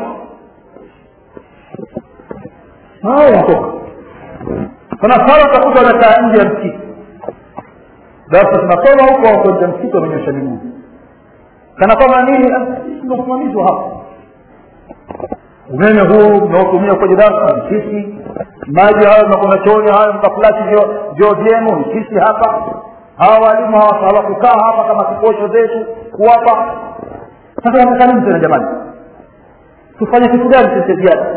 hawatoka kuna sala utakuta wanakaa nje ya msikiti darasa tunasoma huko wako nje ya msikiti wamenyosha miguu kana kwamba nini ndio usimamizi wa hapa umeme huu mnaotumia kwenye darasa ni sisi maji hayo mnakwenda chooni hayo mkafulashi vyoo vyenu ni sisi hapa hawa walimu hawakukaa hapa kama kikosho zetu kuwapa sasa wanataka nini tena jamani tufanye kitu gani sisi ziada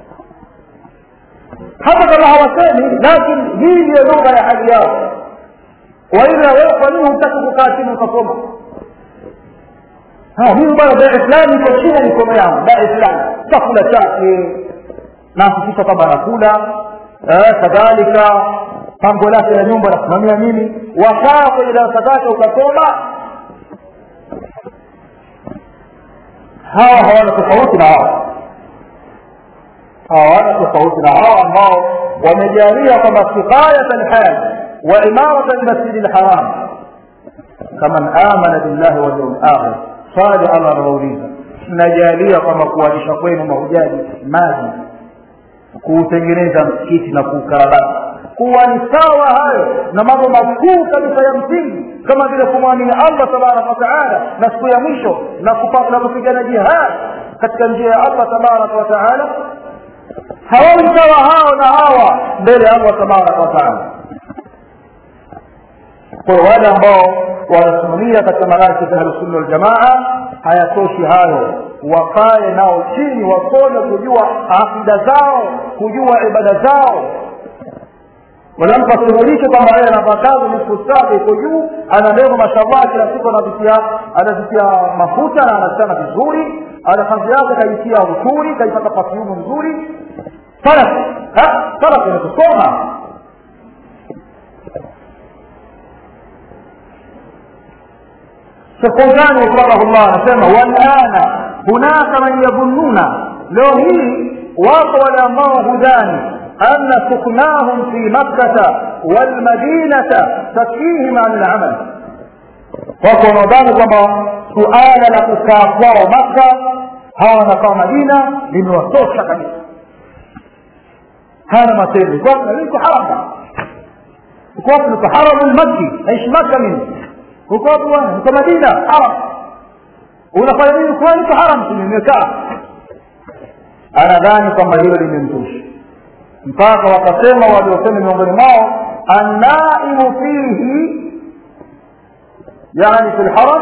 hata kama hawasemi lakini hii ndiyo lugha ya hali yao waila wewe kwa nini hutaki kukaa chini ukasoma mimi bwana dai fulani iko chini ya mikono yangu dai fulani chakula chake nahakikisha kwamba anakula kadhalika pango lake la nyumba nasimamia mimi wakaa kwenye darasa zake ukasoma hawa hawana tofauti na hawa hawana tofauti na hawa ambao wamejalia kwamba kifayat alhal wa imarat almasjidi lharam kaman amana billahi walyaumi akhir swali allah anawauliza mnajalia kwamba kuwalisha kwenu mahujaji maji kuutengeneza msikiti na kuukarabati kuwa ni sawa hayo na mambo makuu kabisa ya msingi kama vile kumwamini allah tabaraka wataala na siku ya mwisho na kupigana jihad katika njia ya allah tabaraka wataala hawawi sawa hao na hawa mbele ya allah tabaraka wataala kwa wale ambao wanasimamia katika marakib ahlusunna waljamaa hayatoshi hayo wakae nao chini wasome kujua akida zao kujua ibada zao wanampa suluhisho kwamba yeye anapakaza nusu saa iko juu ana ndevu mashallah kila siku anavitia anavitia mafuta na anachana vizuri ana kazi yake kaitia uzuri kaipata pafyumu nzuri salaf salaf ni kusoma Shekhuzani rahimahullah anasema walana hunaka man yadhunnuna, leo hii wako wale ambao hudhani anna suknahum fi makkata walmadinata takfihim an lamal, wako wanaodhani kwamba suala la kukaa kwao Makka hawa wanakaa Madina limewatosha kabisa, hana matendo iko haram, uko wapi? Niko haramu lmakki, naishi Makka mimi uko wapi bwana uko madina haram unafanya nini kwani uko haram nimekaa anadhani kwamba hilo limemtosha mpaka wakasema waliosema miongoni mwao annaimu fihi yani fi lharam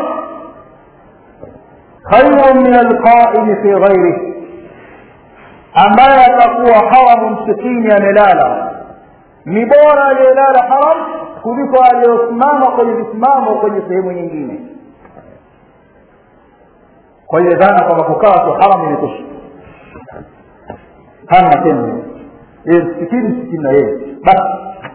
khairu min alqaimi fi ghairihi ambaye atakuwa haramu msikini amelala ni bora aliyelala haram kuliko aliyosimama kwenye visimamo kwenye sehemu nyingine kwa hiyo dhana kwamba kukaa tu haram imetosha hana matendo yeye msikini msikini na yeye basi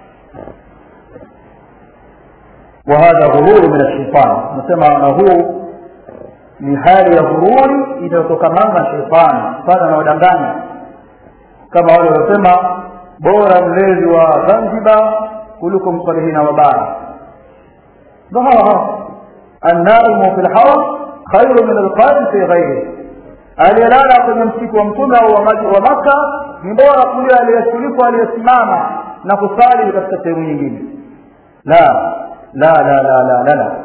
وهذا غرور من الشيطان nasema na huu ni hali ya ghururi inayotokamana na sheitani sana na wadanganya kama wale waliosema bora mlezi wa zanzibar kuliko msalihina wa bara ndo hawa hawa annaimu fi lharam khairu min alqaim fi ghairihi aliyelala kwenye msiku wa mtume au wa makka ni bora kuliko kuliko aliyesimama na kusali katika sehemu nyingine la la la la la la la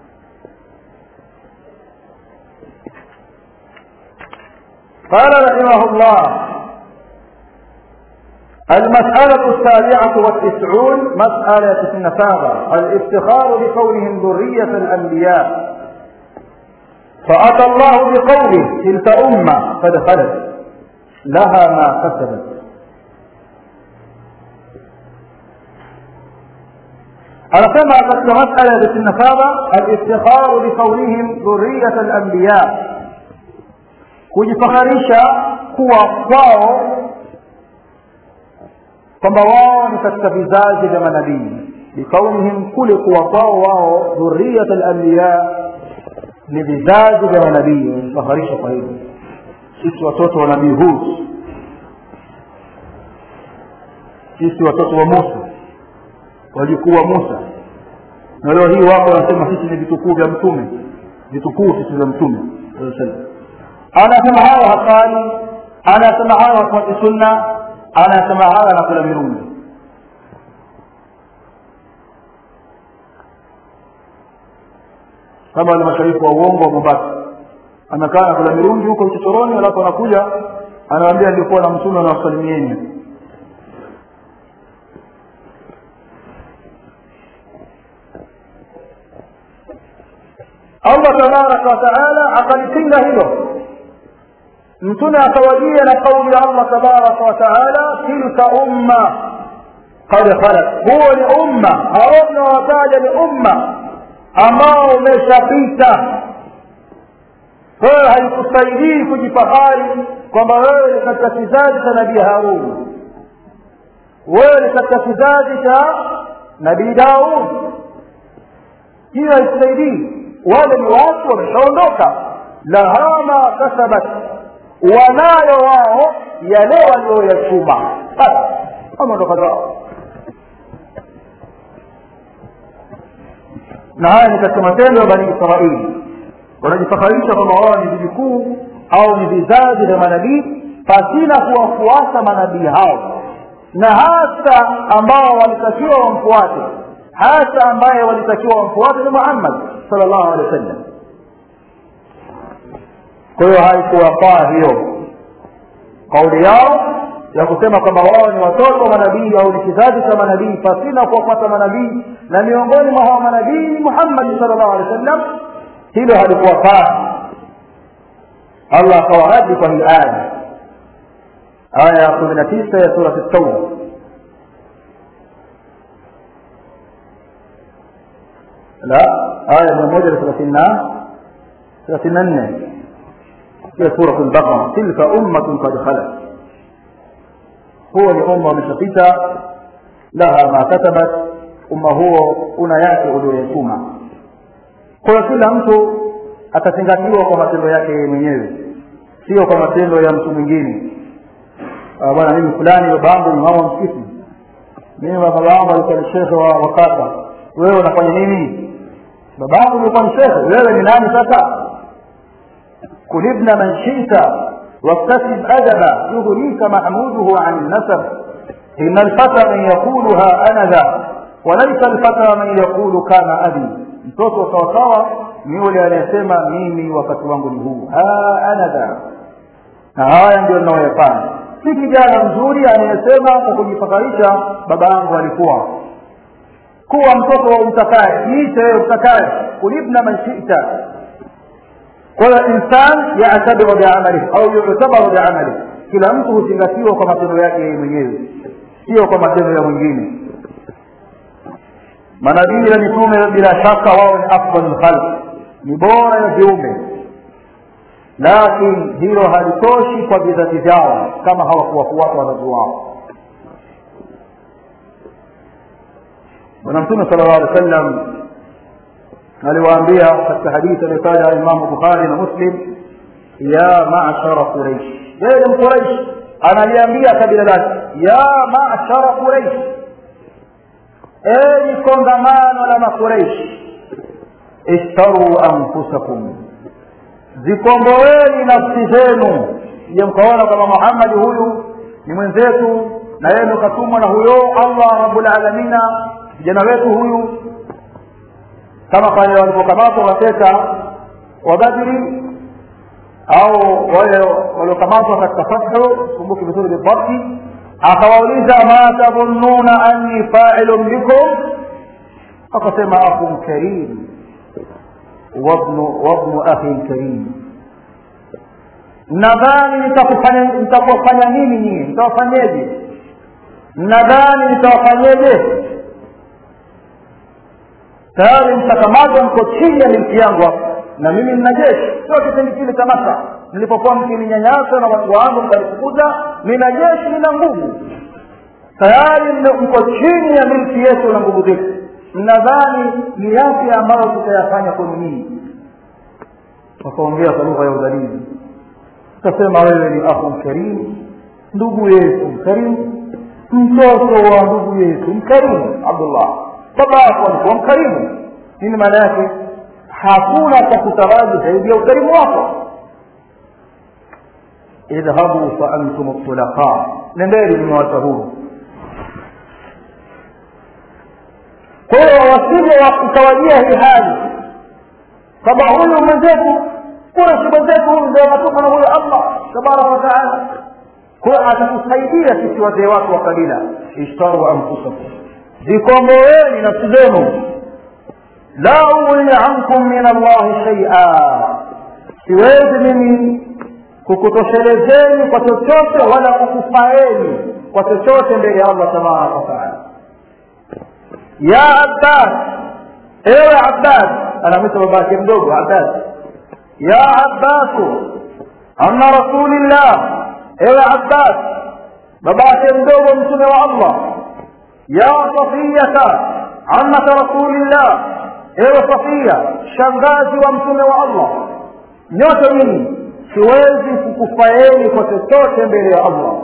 قال رحمه الله المسألة السابعة والتسعون مسألة النفاذة الافتخار بكونهم ذرية الأنبياء فأتى الله بقوله تلك أمة قد خلت لها ما كسبت anasema katika masala ya sitini na saba aliftikharu bikaunihim dhuriyat alambiya kujifakharisha kuwa kwao kwamba wao ni katika vizazi vya manabii bikaunihim kule kuwa kwao wao dhuriyat alambiya ni vizazi vya manabii wamejifakharisha kwa hivyo sisi watoto wa nabii hud sisi watoto wa musa wajukuu wa musa na leo hii wako wanasema sisi ni vitukuu vya mtume vitukuu sisi vya mtume anasema hayo hafani anasema hayo hafuati sunna anasema hayo anakula mirungi kama wale masharifu wa uongo wa mombasa amekaa na kula mirungi huko vichochoroni alafu anakuja anawaambia nilikuwa na mtume anawasalimieni allah tabaraka wataala akalipinga hilo mtume akawajia na kauli ya allah tabaraka wataala tilka umma kad khalat huo ni umma hao mnaowataja ni umma ambao umeshapita wewe haikusaidii kujifahari kwamba wewe ni katika kizazi cha nabii harun wewe ni katika kizazi cha nabii daud hiyo haikusaidii wale ni watu wameshaondoka laha ma kasabat wanayo wao yale walioyachuma basi wameondoka zao na haya ni katika matendo ya bani israili wanajifakharisha kwamba wao ni vijukuu au ni vizazi vya manabii pasina kuwafuata manabii hao na hasa ambao walitakiwa wamfuate hasa ambaye walitakiwa wamfuate ni muhammad sal llahu alehi wa sallam kwa hiyo haikuwafaa hiyo kauli yao ya kusema kwamba wao ni watoto wa manabii au ni kizazi cha manabii pasina kuwafuata manabii na miongoni mwa hao manabii ni muhammadi sal llahu alehi wa sallam hilo halikuwafaa allah akawaradi kwa hii aya aya ya kumi na tisa ya surati tauba la aya mia moja na thelathini na thelathini na nne ya surat lbaqara tilka ummatun kad khalat huo ni umma umeshapita laha ma katabat umma huo una yake ulioyatuma kwa hiyo kila mtu atazingatiwa kwa matendo yake yeye mwenyewe sio kwa matendo ya mtu mwingine bwana mimi fulani baba yangu ni mama msikiti mimi baba yangu alikuwa ni shekhe wa wakata wewe unafanya nini baba yangu ulikuwa ni shekhe wewe ni nani sasa kulibna man shita واكتسب أدبا يغنيك محموده عن النسب إن الفتى من يقولها أنا ذا وليس الفتى من يقول كان أبي mtoto sawasawa ni yule anayesema mimi wakati wangu ni huu anadha na haya ndio ninaoyafanya si kijana mzuri anayesema kwa kujifakarisha baba yangu alikuwa kuwa mtoto wa utakaye jiite wewe utakaye kulibna man shita kwa hiyo insan yatabiru biamalihi au yutabaru biamalihi kila mtu huzingatiwa kwa matendo yake yeye mwenyewe sio kwa matendo ya mwingine manabii na mitume bila shaka wao ni afdal lkhalq ni bora ya viumbe lakini hilo halitoshi kwa vizazi vyao kama hawakuwafuata wazazi wao bwana mtume sala llahu alih wa sallam aliwaambia katika hadithi aliyotaja imamu bukhari na muslim ya mashara quraish yeye ni mquraish analiambia kabila lake ya mashara quraish enyi kongamano la makureishi ishtaruu anfusakum zikomboeni nafsi zenu je mkaona kwamba muhammadi huyu ni mwenzetu na yeye ndo katumwa na huyo allah rabulalamina kijana wetu huyu kama pale walipokamatwa mateka wa badri au wale waliokamatwa katika fathu kumbuki vizuri bidhabti akawauliza ma tadhunnuna anni failun bikum akasema akhun karim wabnu akhin karim nadhani nitakufanya nini nyinyi nitawafanyeje nadhani nitawafanyeje tayari mtakamatwa mko chini ya milki yangu hapa na mimi nina jeshi sio kipindi kile cha maka mlipokuwa mkininyanyasa na watu wangu mkanifukuza nina jeshi nina nguvu tayari mko chini ya milki yetu na nguvu zetu mnadhani ni yapi ambayo tutayafanya kwenu nyinyi wakaongea kwa lugha ya udhalili utasema wewe ni akhu karimu ndugu yetu mkarimu mtoto wa ndugu yetu mkarimu abdullah baba yako alikuwa mkarimu nini maana yake hakuna cha kutaraji zaidi ya ukarimu wako idhhabu fa antum tulaqa nendeni nimewacha huru kwa hiyo wasije ukawajia hii hali kwamba huyu mwenzetu kuna si mwenzetu huyu ndio anatoka na huyo allah tabaraka wataala kwa atakusaidia sisi wazee wako wa kabila ishtaru anfusakum zikomboeni nafsi zenu la ughni ankum min allahi shaia siwezi mimi kukutoshelezeni kwa chochote wala kukufaeni kwa chochote mbele ya allah tabaraka wataala ya abbas ewe abbas anamwita babake mdogo abbas ya abbasu anna rasulillah ewe abbas babake mdogo mtume wa allah ya safiyata amata rasulillah ewe safia shangazi wa mtume wa allah nyote nyinyi siwezi kukufaeni kwa chochote mbele ya allah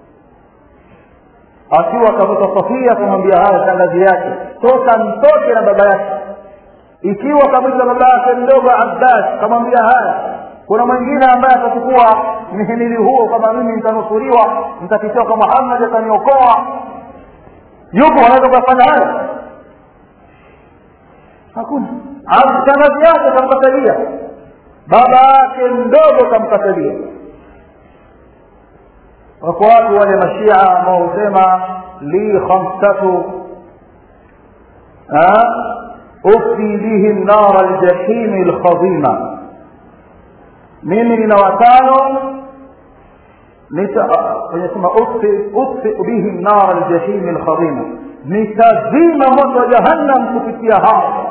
akiwa kavuta safia kumwambia haya shangazi yake toka mtoke na baba yake ikiwa kamwita baba yake mdogo abbas kamwambia haya kuna mwingine ambaye atachukua mhimili huo kama mimi nitanusuriwa nitakitoka muhammad ataniokoa yupo anaweza kuyafanya haya hakuna shangazi yake kamkatalia baba yake mdogo kamkatalia wako watu wale mashia ambao husema li khamsatu ufti bihim nara ljahimi lkhadima mimi nina watano sema utfi bihim nara ljahimi lkhadima nitazima moto wa jahannam kupitia hao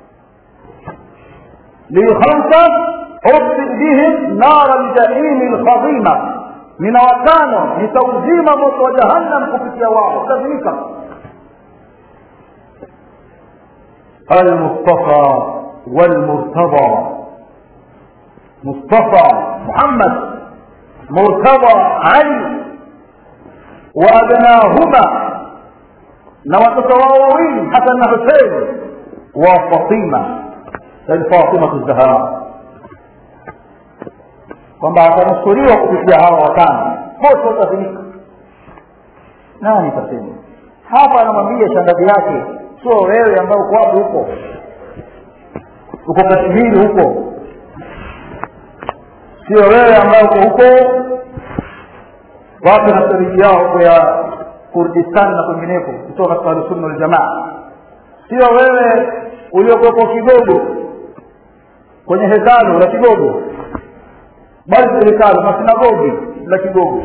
likhamsa utfi bihim nara ljahimi lkhadima nina watano nitauzima moto wa jahannam kupitia wao utazimika المصطفى والمرتضى مصطفى محمد مرتضى علي وأبناهما نواتتواوين حسن حسين وفاطمة فاطمة الزهراء kwamba atanusuriwa kupitia hawa watano wote watazimika nani tasema hapa anamwambia shangazi yake sio wewe ambao uko wapi huko uko kashmiri huko sio wewe ambao uko huko wapi na seriji yao huko ya kurdistan na kwingineko kutoka katika ahlusunna waljamaa sio wewe uliokuwepo kigogo kwenye hekalu la kigogo bali si hekalu masinagogi la kigogo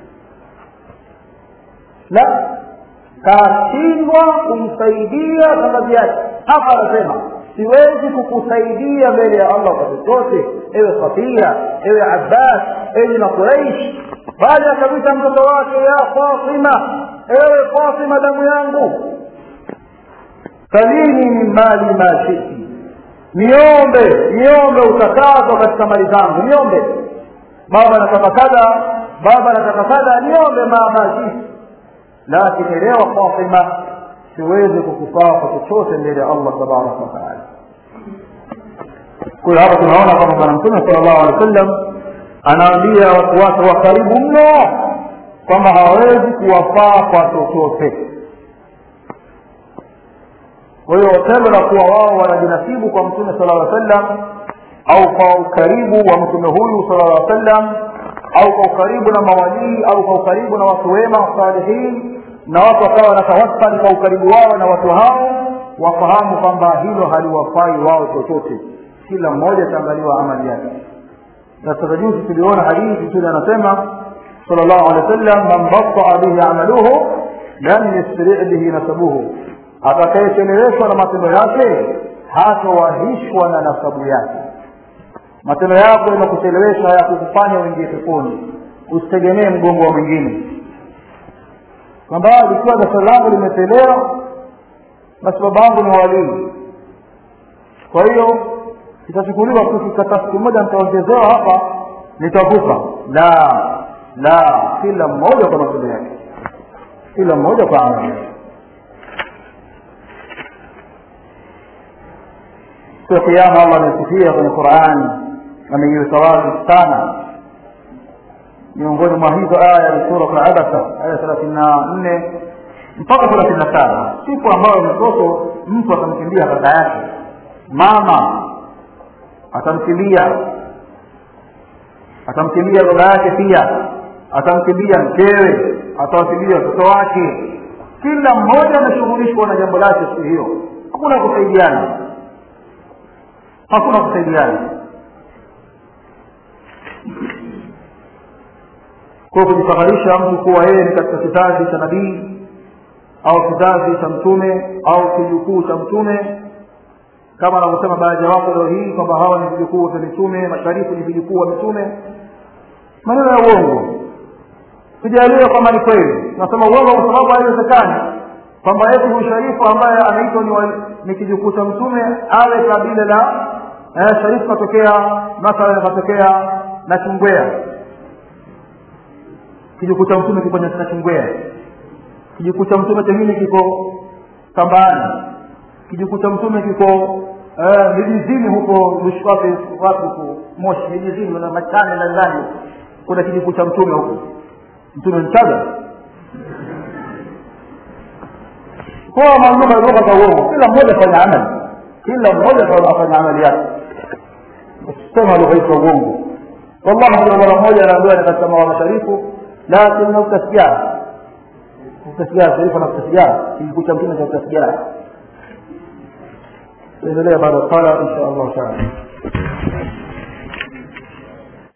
la kashindwa kumsaidia shangazi yake hapa anasema siwezi kukusaidia mbele ya allah kwa chochote ewe safia ewe abbas ewe na quraish bali akamwita mtoto wake ya fatima ewe fatima damu yangu salini min mali ma shiti niombe niombe utakazo katika mali zangu niombe baba nataka kadha baba nataka kadha niombe mama shiti lakini elewa fatima siwezi kukufaa kwa chochote mbele ya allah tabaraka wataala kwa hiyo hapa tunaona kwamba bwana mtume sala llahu alehi wa sallam anaambia watu wake wa karibu mno kwamba hawawezi kuwafaa kwa chochote kwa hiyo tendo la kuwa wao wanajinasibu kwa mtume sala llaw sallam au kwa ukaribu wa mtume huyu sala llaw sallam au kwa ukaribu na mawalii au kwa ukaribu na watu wema salihin na watu wakawa wanatawassali kwa ukaribu wao na watu hao wafahamu kwamba hilo haliwafai wao chochote kila mmoja ataangaliwa amali yake na sasa juzi tuliona hadithi tule anasema sal llahu alehi wa sallam man bataa bihi amaluhu lam yusri bihi nasabuhu atakayecheleweshwa na matendo yake hatowahishwa na nasabu yake matendo yako yanakuchelewesha hayakukufanya uingie peponi usitegemee mgongo wa mwingine kwamba likiwa dasara langu limechelewa basi baba yangu ni walii kwa hiyo itachukuliwa kikata siku moja nitaongezewa hapa nitavuka la la kila mmoja kwa matendo yake kila mmoja kwa amali yake siku ya kiama allah amesifia kwenye qurani ameiweka wazi sana miongoni mwa hizo aya ni sura abasa aya thelathini na nne mpaka thelathini na saba siku ambayo mtoto mtu atamkimbia kaka yake mama atamkimbia atamkimbia baba yake pia atamkimbia mkewe atawakimbia watoto wake kila mmoja anashughulishwa na jambo lake siku hiyo hakuna kusaidiana hakuna kusaidiana kwa kujifakharisha mtu kuwa yeye ni katika kizazi cha nabii au kizazi cha mtume au kijukuu cha mtume kama anavyosema baadhi ya watu leo hii kwamba hawa ni vijukuu vya mitume masharifu ni vijukuu wa mitume maneno ya uongo tujaaliwe kwamba ni kweli nasema uongo kwa sababu haiwezekani kwamba eti huyu sharifu ambaye anaitwa ni, ni kijukuu cha mtume awe kabila la eh, sharifu katokea mathalan katokea na chungwea kijukuu cha mtume kipo na chungwea kijukuu cha mtume chengine kiko kambani kijukuu cha mtume kiko vijijini huko mishwapi wapi huko moshi vijijini na machane na ndani kuna kijukuu cha mtume huko mtume mchaga kwa mamlaka lugha za uongo kila mmoja afanya amali kila mmoja afanya amali yake usisema lugha hizo uongo wallahi kuna mara moja anaambiwa ni katika mawa masharifu lakini nakuta sigara nakuta sigara sharifu anakuta sigara kijukuu cha mtume chakuta sigara tuendelea baada ya sala insha allah taala